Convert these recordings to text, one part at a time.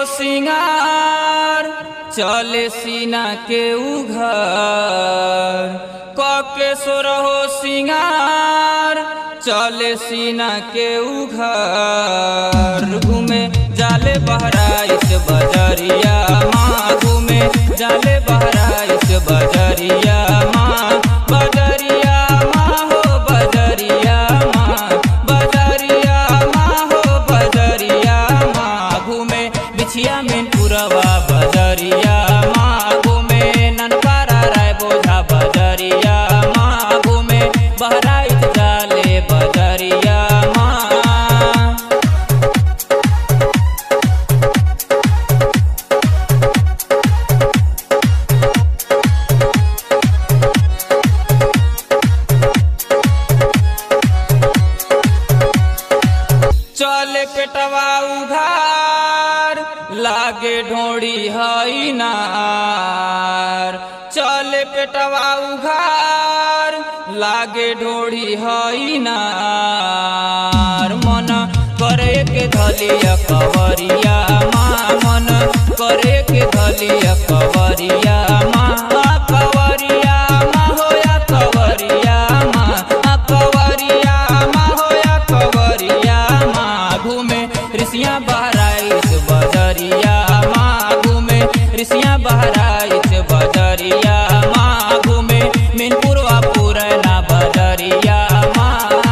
सिंगार चले सीना के उघर कके सोरहो सिंगार चले सीना के उघर घूमे जाले बहराइश बजरिया माँ घूमे जाले बहराइश बजरिया माँ बजरिया माँ हो बजरिया माँ बजरिया माँ हो बजरिया माँ घूमे बिछिया में पुरवा बजरिया माँ घूमे ननकारा राय बोझा बजरिया माँ घूमे बहराइश जाले बजरिया माँ चले पेटवा उघार लागे ढोड़ी हई नार चले पेटवा उघार लागे ढोड़ी हई नार मन करे के धलिया कवरिया माँ मन करे के धलिया कवरिया माँ कवरिया माँ होया कवरिया माँ कवरिया माँ होया कवरिया माँ घूमे ऋषिया बहराइश बजरिया माँ घूमे ऋषिया बहराइश बजरिया माँ घूमे मीनपुरवा पुरना बजरिया माँ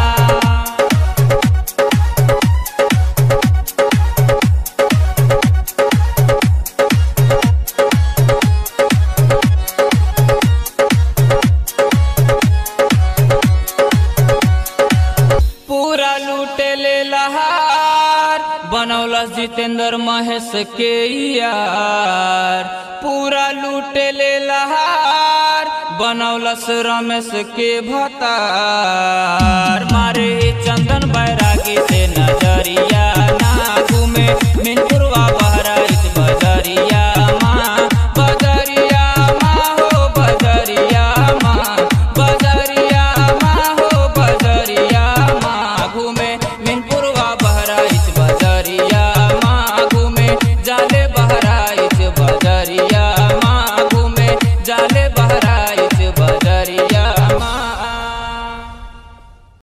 पूरा लूटे ले लहार बनौलस जितेंद्र महेश के यार पूरा लूटे ले लहार बनौलस रमेश के भतार मारे